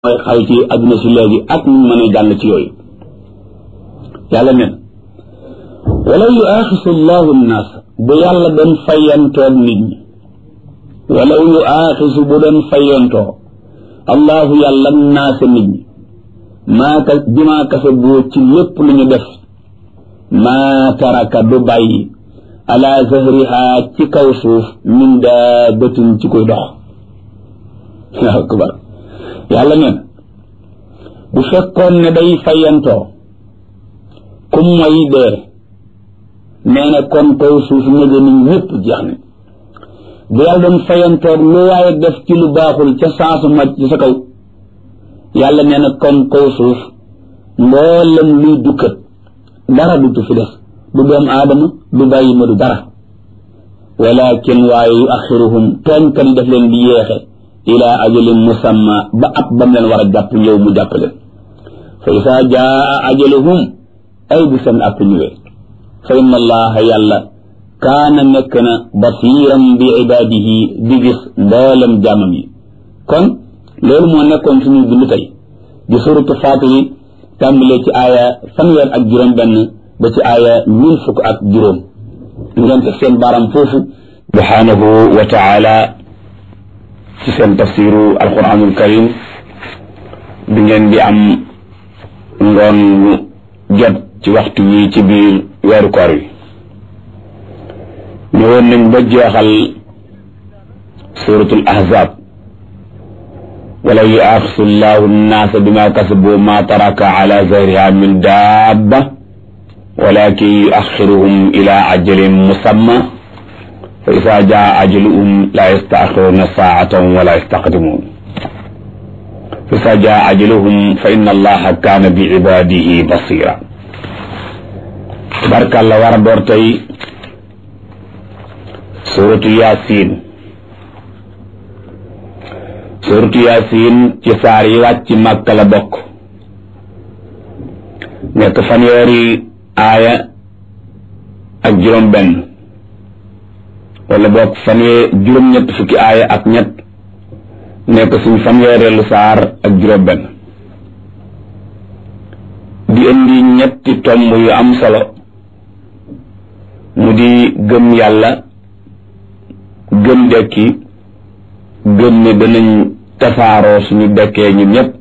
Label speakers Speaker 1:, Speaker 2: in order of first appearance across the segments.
Speaker 1: mooy xaw ci adduna si léegi ak ñu mën a jàll ci yooyu yàlla nen wala yu aaxisu llahu nnaas bu yàlla doon fayantoog nit ñi wala yu aaxisu bu doon fayantoo allahu yàlla naasa nit ñi maa ka bimaa kasaboo ci lépp lu ñu def maa taraka du bàyyi ala zahriha ci kaw suuf min daabatin ci koy dox waaw akbar yàlla neen bu fekkoon ne day fayantoo kum mooy dee nee na kon kaw suuf ñëge ni ñëpp jeex ne bu yàlla doon fayantoog lu waaye def ci lu baaxul ca saasu màcc ci sa kaw yàlla nee na kon kaw suuf mboolem luy dukkat dara dutu fi des du doom aadama du bàyyi ma du dara walakin waaye yu axiruhum tooñkat yi daf leen di yéexe ila ajalin musamma ba ab bam leen war a jàpp yow mu jàpp leen fa isa jaa ajaluhum ay bu seen app ñëwee fa inna allaha yàlla kaana nekk na basiran bi ibadihi di gis mboolem jàmmam yi kon loolu moo nekkoon suñu bind tey di suratu faatiri tàmbalee ci aaya fanweer ak juróom benn ba ci aaya ñun fukk ak juróom ngeen teg seen baaram foofu subhanahu wa taala ci seen tafsiru alquranul karim bi ngeen di am ngoon jot ci waxtu wi ci biir weeru koor wi ñëwoon nañ ba jeexal suratul ahzab wala yuaxisu llahu nnaasa bima kasabu ma taraka ala zahriha min dabba walakin yuaxiruhum ila ajalin musamma fa isa jaa ajaluhum la yastaaxiruna saatan wala yastaqdimun fa isa jaa ajaluhum fa inna allaha kaana bi ibadihi basira tabarkàlla war a door tey suratu yasin suratu yasin ci saar yi wàcc màkka la bokk nekk fanweeri aaya ak juróom benn wala bokk fanwee juróom-ñett fukki aaya ak ñett nekk suñ fanweereelu saar ak juróom benn di indi ñetti tomb yu am solo mu di gëm yàlla gëm dekki gëm ne danañ tasaaroo suñu dekkee ñun ñëpp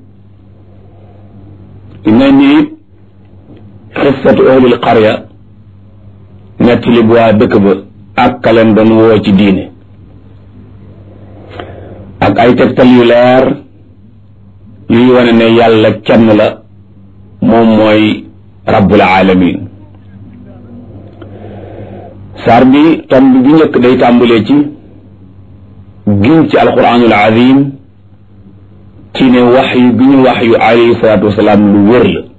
Speaker 1: dina ni it xissatu ahlil qarya nettali bu waa dëkk ba ak kaleen doon woo ci diine ak ay tegtal yu leer yuy wane ne yàlla kenn la moom mooy rabbul alamin saar bi tomb bi njëkk day tàmbalee ci giñ ci alquranul azim ci ne wax yu gi ñu wax yu alayhi salaatu wasalaam lu wér la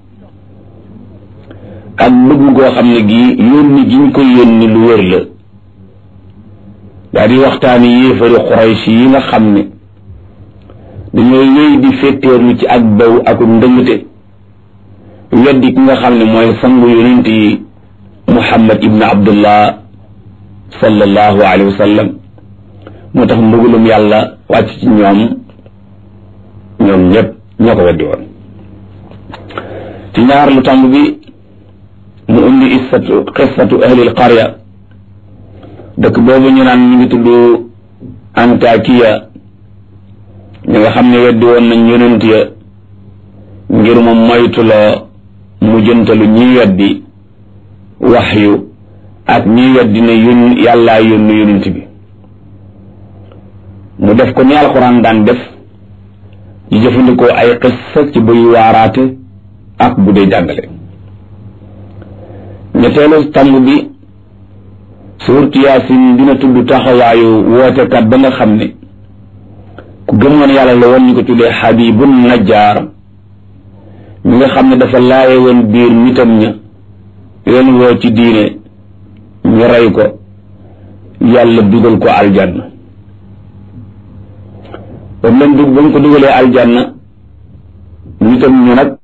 Speaker 1: ak bëgg goo xam ne gii yónni gi ñu ko yónni lu wér la daa di waxtaani yéefari xuraysh yi nga xam ne dañoo yëy di féttéerlu ci ak baw ak ndëngte weddi ki nga xam ne mooy sangu yonent yi muhammad ibn abdullah sallallahu alayhi wa sallam moo tax mbugalum yàlla wàcc ci ñoom ñoom ñëpp ñoo ko weddi woon ci ñaar lu tàmb bi mu indi issatu xissatu ahlil qarya dëkk boobu ñu naan ñu ngi tudd Antakiya ñi nga xam ne weddi woon nañ yonent ya ngir mu moytuloo mu jëntalu ñiy weddi waxyu ak ñiy weddi ne yón yàllaa yónnu yonent bi mu def ko ni alxuraan daan def di jëfandikoo ay xissa ci buy waaraate ak bu dee jàngale ñetteelu tàmb bi suurtu yaasin dina tudd taxawaayu wootekat ba nga xam ne ku gëmoon yàlla la woon ñu ko tuddee xabibun najjaar mi nga xam ne dafa laaye woon biir nitam ña leen woo ci diine ñu rey ko yàlla dugal ko aljanna ba mu leen dug ba mu ko dugalee aljanna nitam ñu nag